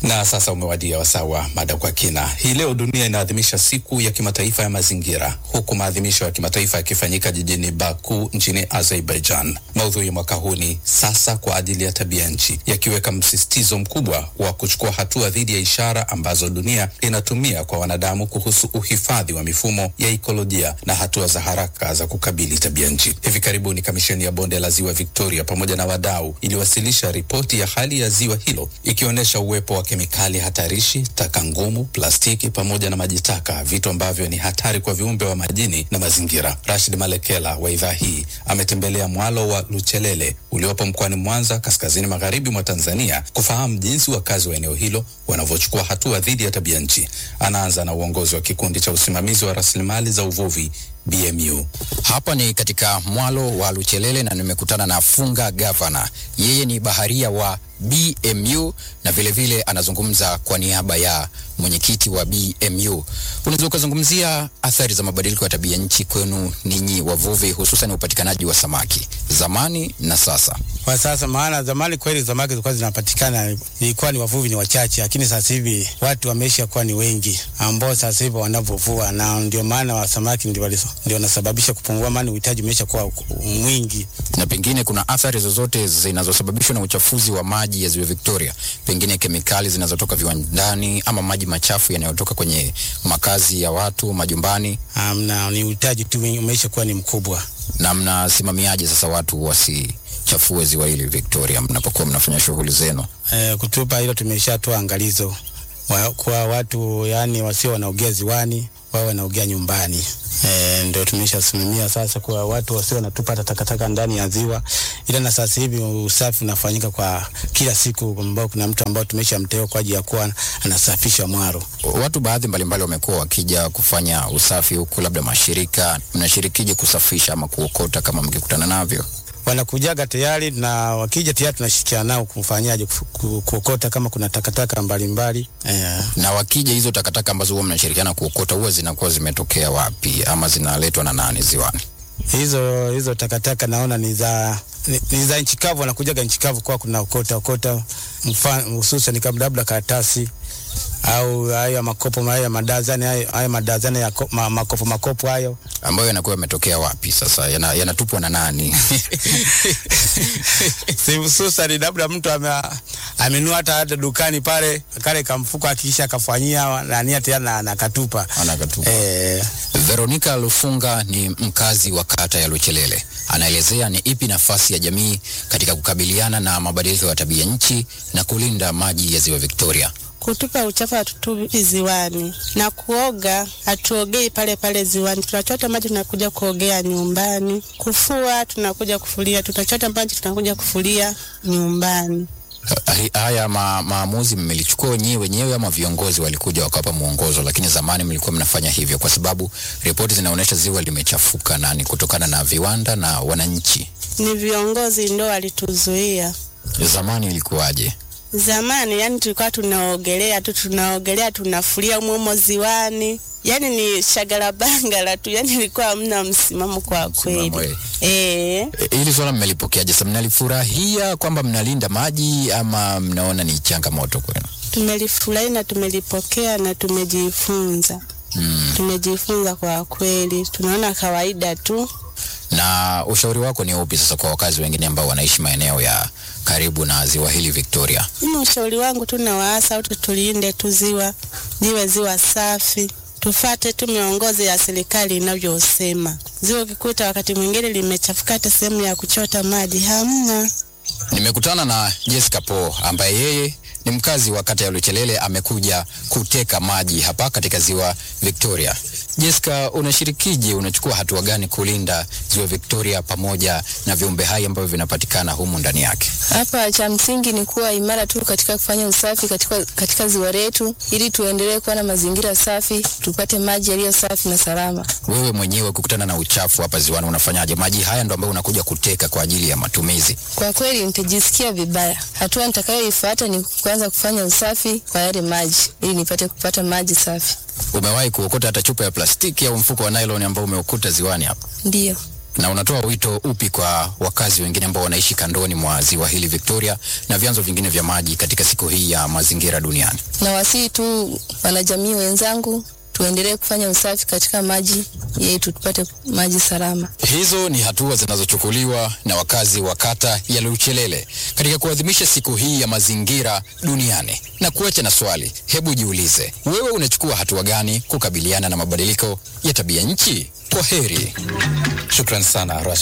Na sasa umewadia wasaa wa mada kwa kina. Hii leo dunia inaadhimisha siku ya kimataifa ya mazingira, huku maadhimisho ya kimataifa yakifanyika jijini Baku nchini Azerbaijan. Maudhui ya mwaka huu ni sasa kwa ajili ya tabia nchi, yakiweka msisitizo mkubwa wa kuchukua hatua dhidi ya ishara ambazo dunia inatumia kwa wanadamu kuhusu uhifadhi wa mifumo ya ikolojia na hatua za haraka za kukabili tabia nchi. Hivi karibuni kamisheni ya bonde la ziwa Victoria pamoja na wadau iliwasilisha ripoti ya hali ya ziwa hilo ikionyesha uwepo wa kemikali hatarishi, taka ngumu, plastiki pamoja na maji taka, vitu ambavyo ni hatari kwa viumbe wa majini na mazingira. Rashid Malekela wa idhaa hii ametembelea mwalo wa Luchelele uliopo mkoani Mwanza, kaskazini magharibi mwa Tanzania, kufahamu jinsi wakazi wa eneo hilo wanavyochukua hatua dhidi ya tabia nchi. Anaanza na uongozi wa kikundi cha usimamizi wa rasilimali za uvuvi BMU. Hapa ni katika mwalo wa Luchelele na nimekutana na Funga Gavana. Yeye ni baharia wa BMU na vilevile vile anazungumza kwa niaba ya mwenyekiti wa BMU. Unaweza ukazungumzia athari za mabadiliko ya tabia nchi kwenu ninyi wavuvi, hususan upatikanaji wa samaki zamani na sasa? Kwa sasa, maana zamani kweli samaki zilikuwa zinapatikana, ilikuwa ni wavuvi ni wachache, lakini sasa hivi watu wameisha kuwa ni wengi ambao sasa hivi wanavovua, na ndio maana wa samaki ndio ndio wanasababisha kupungua, maana uhitaji umeisha kuwa mwingi. Na pengine kuna athari zozote zinazosababishwa na uchafuzi wa maji ya ziwa Victoria, pengine kemikali zinazotoka viwandani ama maji machafu yanayotoka kwenye makazi ya watu majumbani? Amna, ni uhitaji tu umeisha kuwa ni mkubwa. Na mnasimamiaje sasa watu wasichafue ziwa hili Victoria mnapokuwa mnafanya shughuli zenu? E, kutupa hilo tumeshatoa angalizo wa, kwa watu yani wasio wanaogea ziwani wao wanaogea nyumbani. E, ndio tumeshasimamia sasa kwa watu wasio wanatupa takataka ndani ya ziwa, ila na sasa hivi usafi unafanyika kwa kila siku, ambao kuna mtu ambao tumeshamteua kwa ajili ya kuwa anasafisha mwaro. Watu baadhi mbalimbali wamekuwa wakija kufanya usafi huku, labda mashirika, mnashirikije kusafisha ama kuokota kama mkikutana navyo? wanakujaga tayari na wakija tayari tunashirikiana nao kufanyaje ku, kuokota kama kuna takataka mbalimbali yeah. Na wakija hizo takataka ambazo huwa mnashirikiana kuokota huwa zinakuwa zimetokea wapi ama zinaletwa na nani ziwani? Hizo hizo takataka naona ni za ni, ni za nchi kavu, wanakujaga nchi kavu kwa kuna okota okota, mfano hususan kama labda karatasi au haya makopo haya madazani haya madazani ya ko, ma, makopo makopo hayo ambayo yanakuwa yametokea wapi sasa, yanatupwa yana na nani? si hususan labda mtu ame, amenua hata hata dukani pale kale kamfuko akisha akafanyia nani tena na nakatupa anakatupa. Eh, Veronica Lufunga ni mkazi wa kata ya Luchelele, anaelezea ni ipi nafasi ya jamii katika kukabiliana na mabadiliko ya tabia nchi na kulinda maji ya ziwa Victoria. Kutupa uchafu hatutupi ziwani na kuoga hatuogei pale pale ziwani, tunachota maji tunakuja kuogea nyumbani. Kufua tunakuja kufulia, tunachota maji tunakuja kufulia nyumbani. Haya ma, maamuzi mmelichukua wenyewe wenyewe ama viongozi walikuja wakawapa mwongozo? Lakini zamani mlikuwa mnafanya hivyo, kwa sababu ripoti zinaonyesha ziwa limechafuka na ni kutokana na viwanda na wananchi. Ni viongozi ndo walituzuia. Zamani ilikuwaje? Zamani yani tulikuwa tunaogelea tu tunaogelea tunafulia umomo ziwani, yani ni shagala bangala tu, yani ilikuwa hamna msimamo kwa kweli. Eh, hili swala mmelipokeaje? Sasa mnalifurahia kwamba mnalinda maji ama mnaona ni changamoto kwenu? Tumelifurahi na tumelipokea na tumejifunza. Mm. Tumejifunza kwa kweli, tunaona kawaida tu. Na ushauri wako ni upi sasa kwa wakazi wengine ambao wanaishi maeneo ya karibu na ziwa hili Victoria? Mimi ushauri wangu tu na waasa wote tulinde tu ziwa liwe ziwa safi, tufate tu miongozo ya serikali inavyosema. Ziwa ukikuta wakati mwingine limechafuka, hata sehemu ya kuchota maji hamna. Nimekutana na Jessica Po ambaye yeye ni mkazi wa kata ya Luchelele, amekuja kuteka maji hapa katika ziwa Victoria. Jessica, unashirikije, unachukua hatua gani kulinda ziwa Victoria pamoja na viumbe hai ambavyo vinapatikana humu ndani yake? Hapa cha msingi ni kuwa imara tu katika kufanya usafi katika, katika ziwa letu ili tuendelee kuwa na mazingira safi, tupate maji yaliyo safi na salama. Wewe mwenyewe kukutana na uchafu hapa ziwani unafanyaje? Maji haya ndo ambayo unakuja kuteka kwa ajili ya matumizi. Kwa kweli nitajisikia vibaya. Hatua nitakayoifuata ni kuanza kufanya usafi kwa yale maji ili nipate kupata maji safi. Umewahi kuokota hata chupa ya plastiki au mfuko wa nylon ambao umeukuta ziwani hapa? Ndiyo. Na unatoa wito upi kwa wakazi wengine ambao wanaishi kandoni mwa ziwa hili Victoria na vyanzo vingine vya maji katika siku hii ya mazingira duniani? Na wasii tu wanajamii wenzangu tuendelee kufanya usafi katika maji yetu tupate maji salama. Hizo ni hatua zinazochukuliwa na wakazi wa kata ya Luchelele katika kuadhimisha siku hii ya mazingira duniani. Na kuacha na swali, hebu jiulize, wewe unachukua hatua gani kukabiliana na mabadiliko ya tabia nchi? Kwa heri. Shukran sana Rashid.